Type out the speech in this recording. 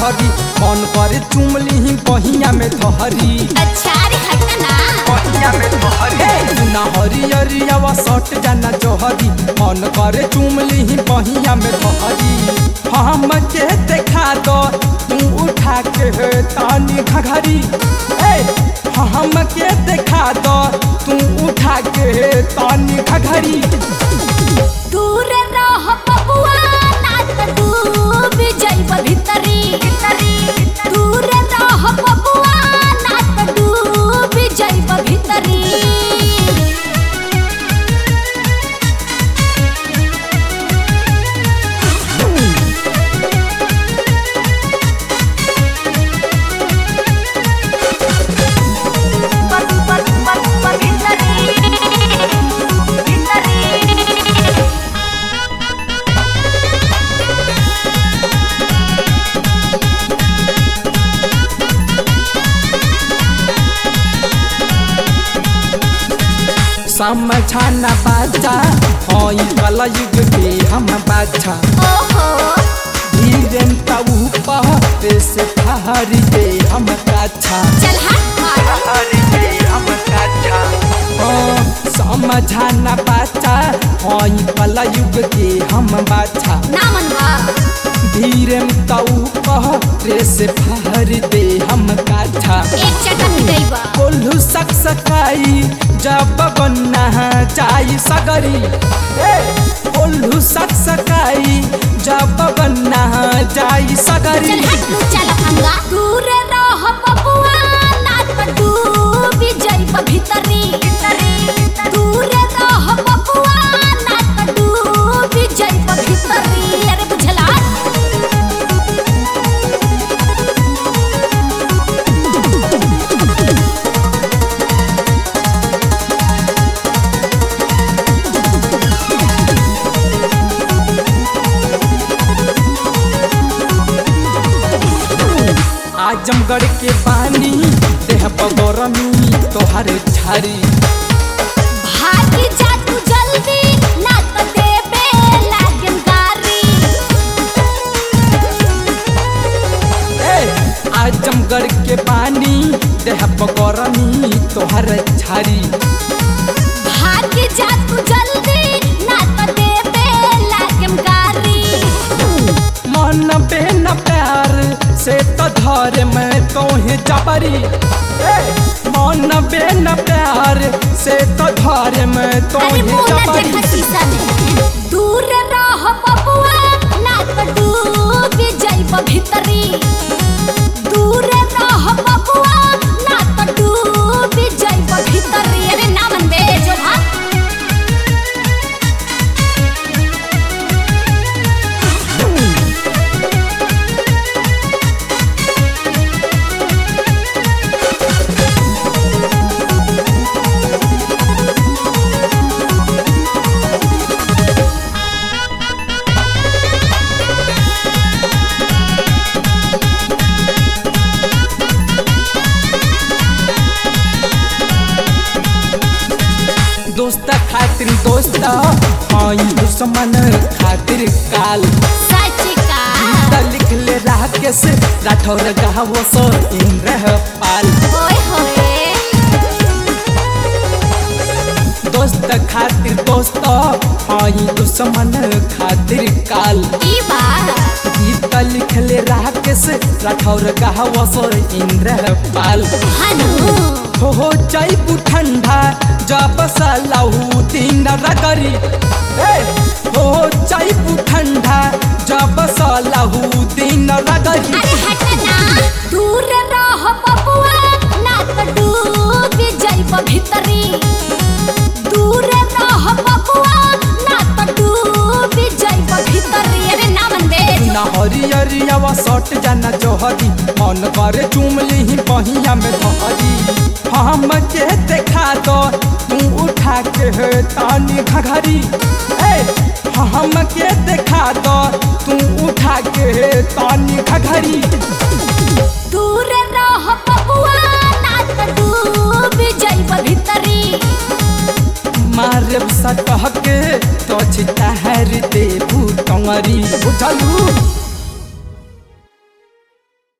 सहरी मन करे चुमली बहिया में धहरी अच्छा रे हट ना बहिया में धहरी ना हरियरियावा सट जाना जोहरी मन करे चुमली बहिया में धहरी हम के देखा दो तू उठा के तानी घघरी ए हम के देखा दो तू उठा के तानी घघरी दूर रह बबुआ ना त डूब जाइब भीतरी दूर रह बबुआ ना त डूब जाइब भीतरी समझाना बाजा हई कल युग के हम बाजा ओहो धीरेन तऊ पहते से ठहरी के हम काछा चल हट मारो ठहरी के हम काछा ओ समझाना बाजा हई कल युग के हम बाजा ना मनवा धीरेन तऊ पहते से ठहरी दे हम काछा एक चटक गईबा कोल्हू सक सकाई जब बन्ना चाई सगरी ए कोल्हू सक सकाई जब बन्ना चाई सगरी चल हट लू चल अंगा दूर रह बबुआ ना त डूब जाइब भीतरी दूर रह बबुआ ना त डूब जाइब भीतरी अरे बुझला आजमगढ़ के पानी देह बगरमी तोहर झारी भाग जा तू जल्दी ना त देबे लागन गारी ए आजमगढ़ के पानी देह बगरमी तोहर झारी भाग जा तू जल्दी ना त देबे लागन गारी मन बेन प्यार से तो धर में तोहे जबरी ए, मन बेन प्यार से तो धर में अरे तोहे मुंह ना जबरी देखा शीशा में दूर रह बबुआ ना त डूब जाइब भीतरी दूर रह बबुआ ना त डूब जाइब भीतरी अरे ना मन बे जो भाग दोस्त खातिर दोस्त हई दुश्मन खातिर काल सच का त लिख ले राकेश राठौर गावो सो इंद्र पाल ओए होए दोस्त खातिर दोस्त हई दुश्मन खातिर काल ई बात गीत लिख ले राकेश राठौर गावो सो इंद्र पाल हनु हो जाइबू ठंडा जब सलाहू दिन रगरी ए, हो जाइबू ठंडा जब सलाहू दिन रगरी अरे हट ना दूर रह बबुआ ना त डूब जाइब भीतरी दूर रह बबुआ ना त डूब जाइब भीतरी अरे ना मन बे ना हरियरियावा सट जाना जोहरी मन करे चुमली बहिया में धहरी हम के देखा दो तू उठा के तानी घघरी ए हम के देखा दो तू उठा के तानी घघरी दूर रह बबुआ ना त डूब जाइब भीतरी मारे सटह के तो छिता हर देबू टंगरी बुझलू